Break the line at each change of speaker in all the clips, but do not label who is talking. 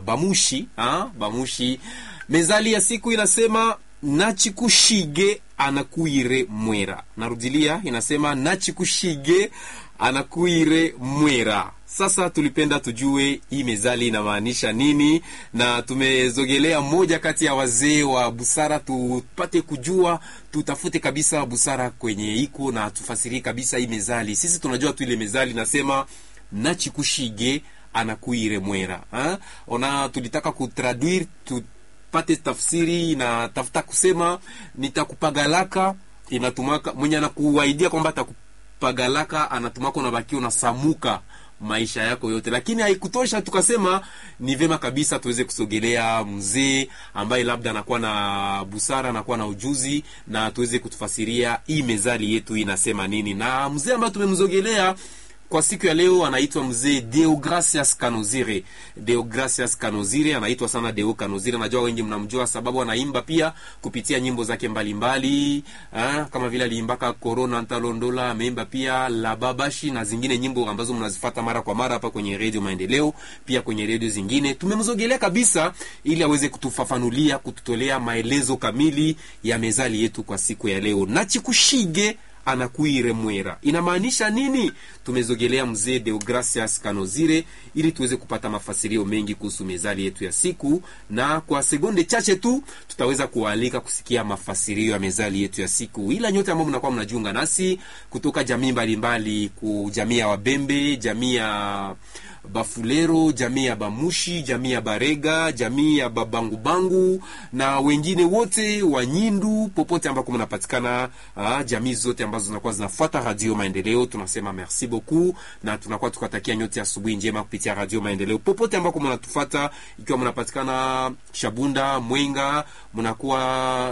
tunasema bamushi ha? bamushi mezali ya siku inasema nachikushige anakuire mwera narudilia inasema nachikushige anakuire mwera sasa tulipenda tujue hii mezali inamaanisha nini na tumezogelea moja kati ya wazee wa busara tupate kujua tutafute kabisa busara kwenye iko na tufasirie kabisa hii mezali sisi tunajua tu ile mezali nasema nachikushige anakuire mwera ha? ona tulitaka kutraduire tu, pate tafsiri na tafuta kusema nitakupagalaka inatumaka mwenye anakuaidia kwamba atakupagalaka anatumaka unabaki unasamuka maisha yako yote lakini haikutosha tukasema ni vema kabisa tuweze kusogelea mzee ambaye labda anakuwa na busara anakuwa na ujuzi na tuweze kutufasiria hii mezali yetu inasema nini na mzee ambaye tumemzogelea kwa siku ya leo anaitwa mzee Deogracias Kanozire. Deogracias Kanozire anaitwa sana Deo Kanozire, najua wengi mnamjua sababu anaimba pia kupitia nyimbo zake mbalimbali mbali, kama vile aliimbaka Corona Ntalondola, ameimba pia La Babashi na zingine nyimbo ambazo mnazifata mara kwa mara hapa kwenye redio Maendeleo, pia kwenye redio zingine. Tumemzogelea kabisa ili aweze kutufafanulia, kututolea maelezo kamili ya mezali yetu kwa siku ya leo. Nachikushige anakuire mwera inamaanisha nini tumezogelea mzee deogracias kanozire ili tuweze kupata mafasirio mengi kuhusu mezali yetu ya siku na kwa sekunde chache tu tutaweza kuwaalika kusikia mafasirio ya mezali yetu ya siku ila nyote ambao mnakuwa mnajiunga nasi kutoka jamii mbalimbali ku jamii ya wabembe jamii ya bafulero jamii ya bamushi jamii ya barega jamii ya babangubangu na wengine wote wa nyindu popote ambako mnapatikana uh, jamii zote ambazo zinakuwa zinafuata radio maendeleo tunasema merci beaucoup na tunakuwa tukatakia nyote asubuhi njema kupitia radio maendeleo popote ambako mnatufata ikiwa mnapatikana shabunda mwenga mnakuwa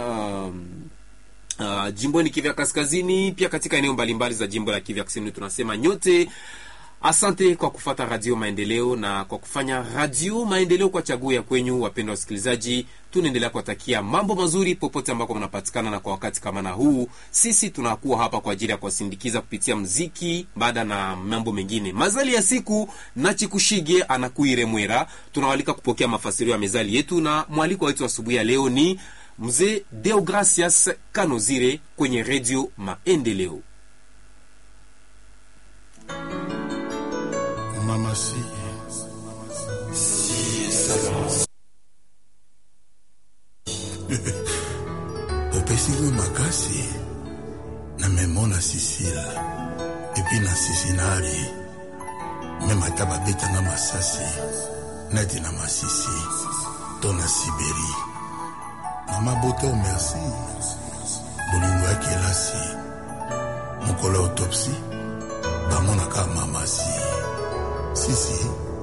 um, uh, jimboni kivya kaskazini pia katika eneo mbalimbali za jimbo la kivya kusini tunasema nyote asante kwa kufata radio maendeleo na kwa kufanya radio maendeleo kwa chaguo ya kwenyu wapendwa wasikilizaji tunaendelea kuwatakia mambo mazuri popote ambako mnapatikana na kwa wakati kama na huu sisi tunakuwa hapa kwa ajili ya kuwasindikiza kupitia mziki baada na mambo mengine mazali ya siku nachikushige anakuire mwera tunawalika kupokea mafasirio ya mezali yetu na mwaliko wetu asubuhi ya leo ni mzee deogracias kanozire kwenye redio maendeleo
mama si opesinga makasi namemona sisile epi na sisinali meme ata babetanga masasi neti na masisi to na siberi mama bote o merci bolingo ya kelasi mokolo ya autopsi bamonaka mamasi sisi